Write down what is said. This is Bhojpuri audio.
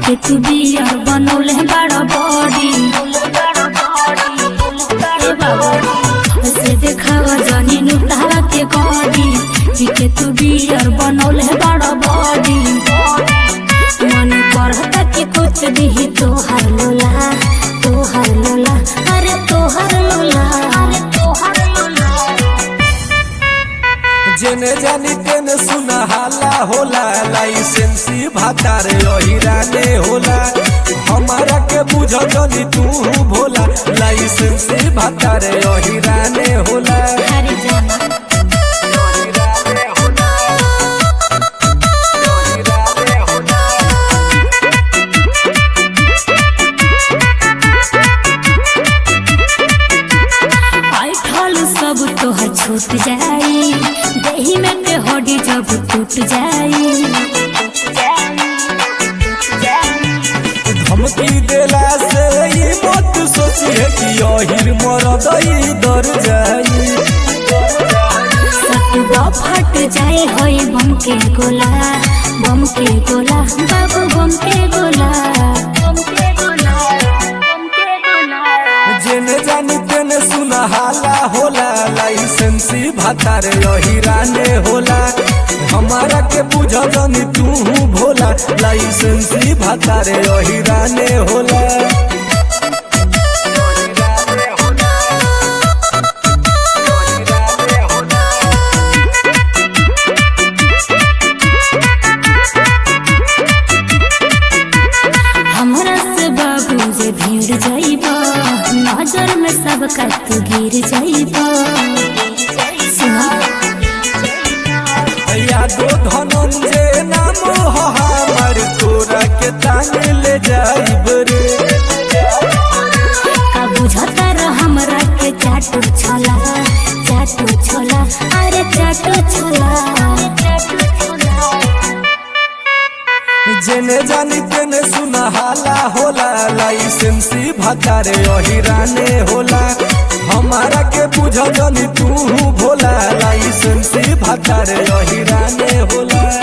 के तू बियर बनौले बड़ा बॉडी ए बाबू से देखावा जानी नुतावा के बॉडी के तू बियर बनौले बड़ा बॉडी मन करता कि कुछ भी तोहर लोला तोहर लोला अरे तोहर लोला अरे तोहर लोला जेने जानी तेने सुना हाला होला लाइसेंसी भातार अहिराने होला हमारा के बुझ जनी तू भोला लाइसेंसी भातार अहिराने होला हरी जाना अहिराने होला अहिराने होला ऐठल सब तोहर छूट जाई दही में के हड्डी जब टूट जाई धमकी देला से ई मत सोचिए कि अहिर मरद ई डर जाई सतुआ फट जाए होई बम के गोला बम के गोला बाबू बम के गोला बम के गोला बम के गोला जेने जानी तेने सुना हाला होला लाइसेंसी भातार अहिराने होला हमारा के बुझ जनी तू भोला लाइसेंसी भातार अहिराने होला अहिराने होला। अहिराने होला। हमरा से बाबू जे भीड़ जाइबा नजर में सब का तू गिर जाइबा सुना यादो धनंजय नाम हो हमार तोरा के तांग ले जाइब रे का बुझता र हमरा के चाटू छोला चाटू छोला अरे चाटू छोला जेने जानी तेने सुना हाला होला लाइसेंसी भातारे अहिराने होला हमारा के बुझ जनी तू भोला लाइसेंसी भातारे अहिराने होला